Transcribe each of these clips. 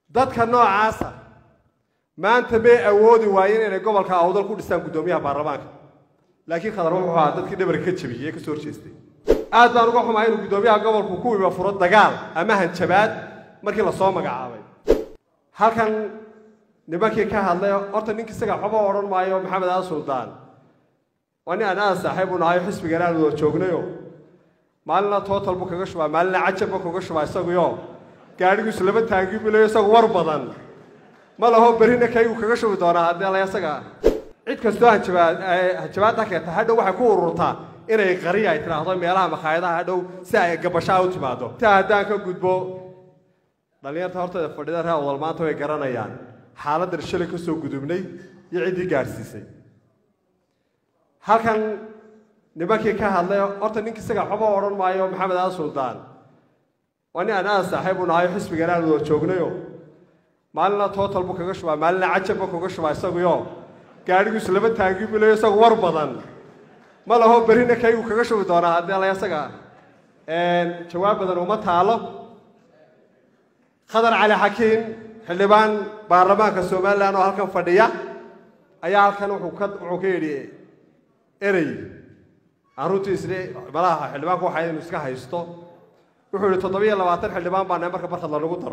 dadka noocaasa maanta may awoodi waayeen inay gobolka awdal ku dhistaan guddoomiyaha baarlamaanka laakiin khadar wuxuu ahaa dadkii dhabarka ka jabiyey ee ka soo horjeestay aad baan uga xumaa inuu guddoomiyaha gobolku ku iba furo dagaal ama hanjabaad markii lasoo magacaabay halkan nimankii ka hadlay horta ninka isaga waxba odhan maayo maxamed aa suldaan waa nin aan aad saaxiib u nahayo xisbigan aan wada joognayo maalina tootal buu kaga shubaa maalina cajab buu kaga shubaa isaguyo gaadhigiisu laba taangi bilayo isagu war badan ma laho berrina kaygu kaga shubi doonaa haddii la isaga cid kastoo hanjabaad hanjabaadda keenta hadhow waxay ku ururtaa inay qariya ay tidhaahdo meelaha makhaayadaha hadhow si ay gabashaa u timaado intaa haddaan ka gudbo dhallinyarta horteeda fadhida reer awdal maanta way garanayaan xaaladdan shalay ka soo gudubnay iyo ciddii gaadhsiisay halkan nimankii ka hadlay horta ninka isaga waxba odhan maayo maxamed aa suldaan waa nin aan aad saaxiib u nahayo xisbigan aan wada joognayo maalina tootal buu kaga shubaa maalina cajab buu kaga shubaa isaguyo gaadhigiisu laba taangi bilayo isagu war badan ma laho berrina kaygu kaga shubi doonaa haddii la isaga jawaab badan uma taalo khadar cali xakiin xildhibaan baarlamaanka somalilan oo halkan fadhiya ayaa halkan wuxuu ka wuxuu ka yidhi erey aan runtii isle malaha xildhibaanku waxaa inuu iska haysto wuxuu yidhi toddobiyo labaatan xildhibaan baa nahay marka barkad lanagu daro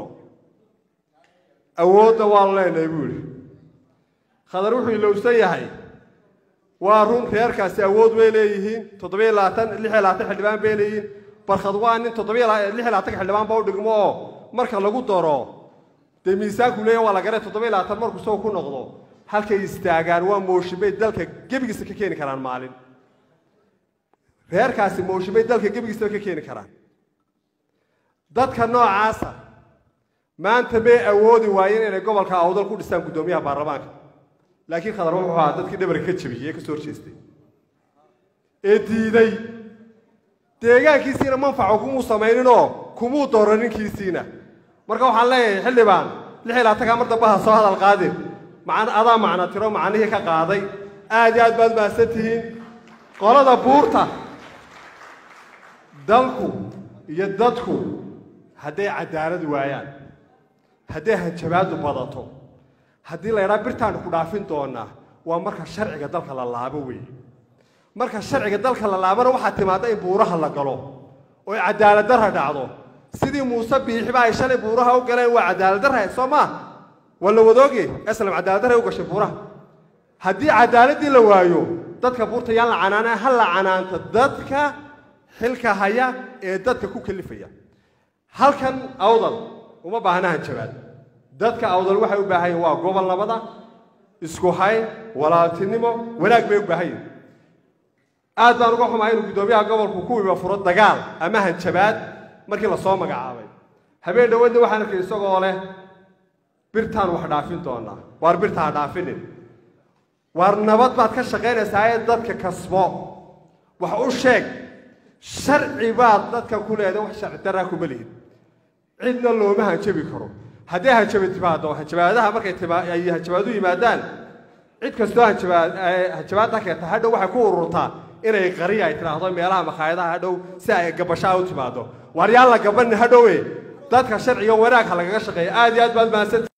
awoodda waanu leenahay buu yidhi khadar wuxuu ilowsan yahay waa run reerkaasi awood way leeyihiin toddobiyo labaatan lix iyo labaatan xildhibaan bay leeyihiin barkad waa nin toddobiyo lix iyo labaatanka xildhibaan baa u dhigmo oo marka lagu daro dee miisaanku leeyahy waa la garay toddobiyo labaatan markuu isagu ku noqdo halkay istaagaan waa mooshin bay dalka gebigiisa ka keeni karaan maalin reerkaasi mooshin bay dalka gebigiisaba ka keeni karaan dadka noocaasa maanta may awoodi waayeen inay gobolka awdal ku dhistaan guddoomiyaha baarlamaanka laakiin khadar wuxuu ahaa dadkii dhabarka ka jabiyey ee ka soo horjeestay ee diiday deegaankiisiina manfaco kumuu samayninoo kumuu dooro ninkiisiina marka waxaan leeyahay xildhibaan lix iyo labaatanka mar dambe ha soo hadal qaadin macan adaa macna tiro macnihii ka qaaday aad iyo aad baad mahadsan tihiin qolada buurta dalku iyo dadku hadday cadaalad waayaan hadday hanjabaadu badato haddii la ydhaa birtaanu ku dhaafin doonaa waa marka sharciga dalka la laabo weeye marka sharciga dalka la laabana waxaa timaadda in buuraha la galo oo cadaalad darra dhacdo sidii muuse biixiba ay shalay buuraha u galeen waa cadaalad darra soo maa waa la wadooge eslam cadaalad darray u gashay buuraha haddii cadaaladdii la waayo dadka buurta yaan la canaana ha la canaanta dadka xilka haya ee dadka ku kalifaya halkan awdal uma baahna hanjabaad dadka awdal waxay u baahan yihin waa gobol nabada isku hayn walaaltinimo wanaag bay u baahan yihin aad baan uga xumaa inuu guddoomiyaha gobolku ku iba furo dagaal ama hanjabaad markii lasoo magacaabay habeen dhawadna waxaan arkay isagoo leh birtaan wax dhaafin doonaa waar birta ha dhaafinin waar nabad baad ka shaqaynaysaa ee dadka kasbo wax u sheeg sharci baad dadka ku leedahay wax sharci darraa kuma lihid cidna looma hanjabi karo hadday hanjabi timaado hanjabaadaha markay ay hanjabaadu yimaadaan cid kastoo hanjabaad hanjabaadda keenta hadhow waxay ku ururtaa inay qariya ay tidhaahdo meelaha makhaayadaha hadhow si ay gabashaa u timaado waar yaan la gabanin hadhowe dadka sharciga wanaag ha lagaga shaqeeya aad iyo aad baad mahadsan